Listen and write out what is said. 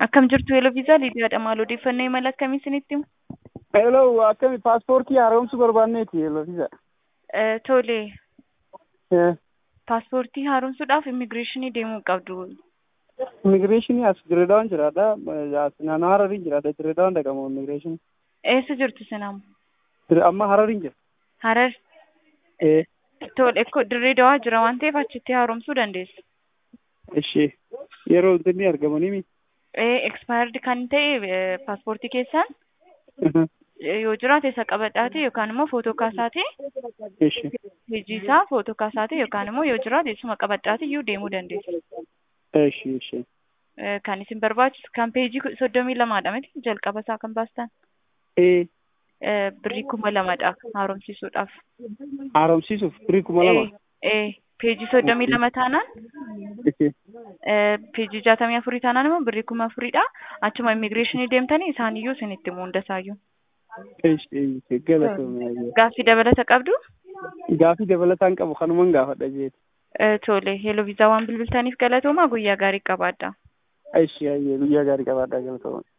Akkam jirtu Eeloo Viizaa Liidiyaadha. Maal odeeffannoo imala akkamii isinitti himu? Eeloo akkami paaspoortii haaromsuu barbaanneeti Eeloo Viizaa. Eh, Tole, Eh, paaspoortii haaromsuudhaaf immigireeshinii deemuu qabdu. Immigireeshinii as Direedawaan jiraadha. As naannoo Harariin jiraadha. Direedawaan dhaqamu immigireeshinii. Eessa jirtu sinam? Dire- Amma Harariin jira. Harar. Eh, Tole, ekkoo dirree dawaa jira waan ta'eef achitti haaromsuu dandeessu. ishee yeroo inni argamanii mi? Eh, expired kan ta'e eh, paaspoortii keessaan Mhm. eh, yoo jiraate isa qabadhaate yookaan immoo footoo kaasaate Ishee. hojii isaa footoo kaasaate yookaan immoo yoo jiraate isuma qabadhaate iyyuu deemuu dandeessu. Ishee ishee. Eh, Kan isin barbaachisu kan peejii ku- soddomii lamaadha miti jalqaba isaa kan baastan. Eh, Eh, Birrii kuma lamadha haaromsiisuudhaaf. haaromsiisuuf birii kuma lama. Eh, eh, peejii soddomii lama taanaan Ishee. eh, peejii jaatamii afurii taanaan immoo birrii kuma afuridha. Achuma immigireeshinii deemtanii isaan iyyuu isinitti himu hundasaayyuu. Ishee ishee galatoomee. Gaaffii dabalata qabdu? Gaafii dabalataan qabu kanuman gaafadha jeeti. Eh, Tole, heeloo viizaa waan bilbiltaniif galatooma guyyaa gaarii qabaadha. Ishee ayyee guyyaa gaarii qabaadhaa galatooma.